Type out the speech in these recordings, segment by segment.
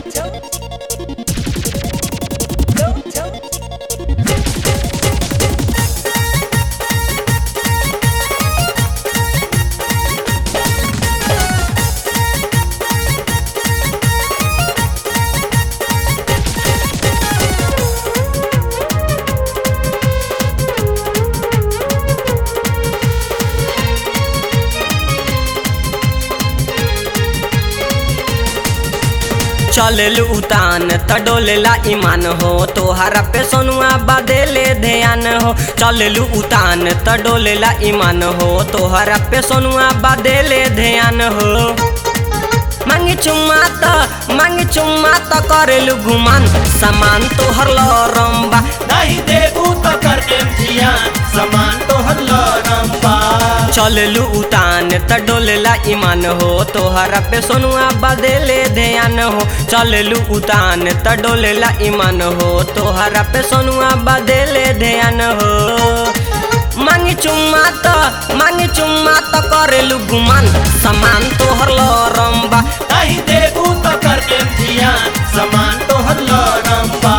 चलेलू उतान त डोलेला ईमान हो तोहरा पे सोनुआ बदेले ध्यान हो चलेलू उतान त डोलेला ईमान हो तोहरा पे सोनुआ बदेले ध्यान हो मांगी चुम्मा त मांगी चुम्मा त करेलू घुमान सामान तोहर लरम्बा नहीं देबू तो कर देम जियान समान तोहर लरम्बा चलेलू उतान त डोलेला ईमान हो तोहरा पे सोनुआ बदेले ध्यान हो चलेलू उतान त डोलेला ईमान हो तोहरा पे सोनुआ बदेले ध्यान हो मांगी चुम्मा त मांगी चुम्मा त करेलू गुमान सामान तोहर लरम्बा नहीं देबू तो कर देम जियान समान तोहर लरम्बा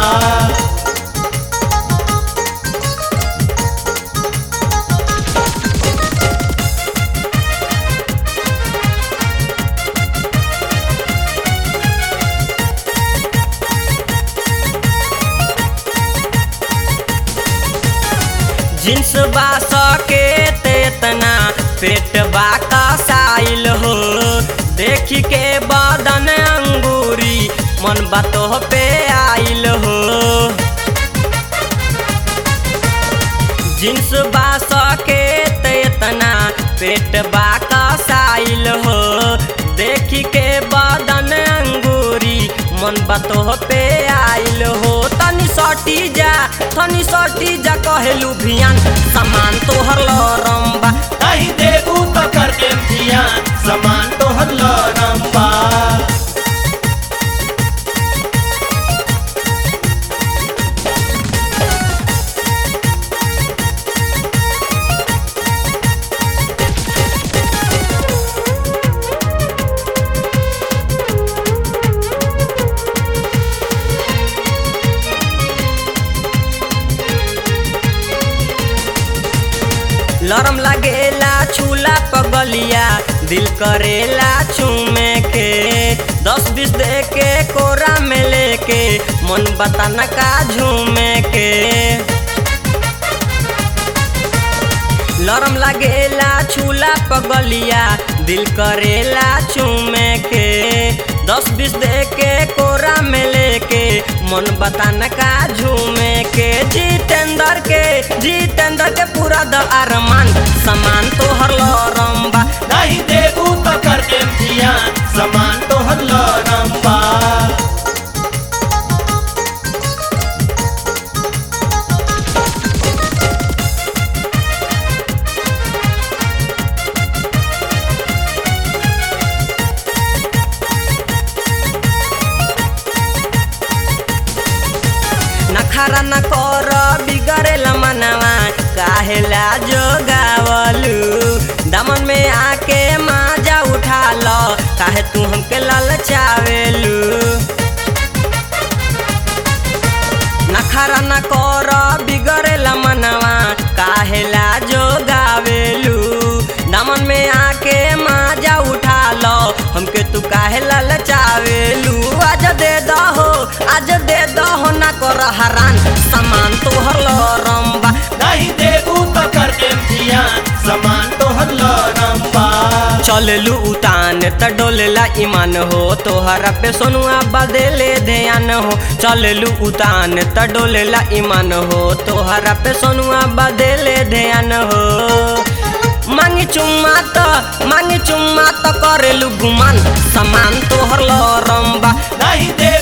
जिन्स बा सके तेतना पेट बा कसाइल हो देखी के बदन अंगूरी मन बातो पे आइल हो जिन्स बा सके तेतना पेट बा कसाइल हो देखी के बदन अंगूरी मन बातो पे आइल हो तनी सटी जा तनी सटी जा कहेलू भियान सामान तोहर लरम्बा नहीं देबू तो कर देम जियान समान तोहर लरम्बा लरम लगेला छूला पगलिया दिल करेला चूमे के दस बीस दे के कोरा में लेके मन बताना का झूमे के लरम लगेला छूला पगलिया दिल करेला चूमे के दस बीस दे के कोरा में लेके मन बतान का झूमे के जितेंद्र के जितेंद्र के पूरा द अरमान सामान तोहर लरम्बा नहीं देबू तो कर देम जियान समान तोहर लरम्बा नखरा न कर बिगड़ेल मनवा काहेला जोगावलू दमन में आके माजा उठा लो काहे तू हमके ललचावेलू नखरा न कर बिगड़ेल मनवा काहेला जोगावेलू दमन में आके माजा उठा लो हमके तू काहे ललचावेलू आज दे दहो आज दे दहो ना कर हरान सामान तोहर लरम्बा नहीं देबू तो कर देम जियान समान तोहर लरम्बा चलेलू उतान त डोलेला ईमान हो तोहरा पे सोनुआ बदेले ध्यान हो चलेलू उतान त डोलेला ईमान हो तोहरा पे सोनुआ बदेले ध्यान हो मांगी चुम्मा त मांगी चुम्मा त करेलू गुमान सामान तोहर लरम्बा नहीं दे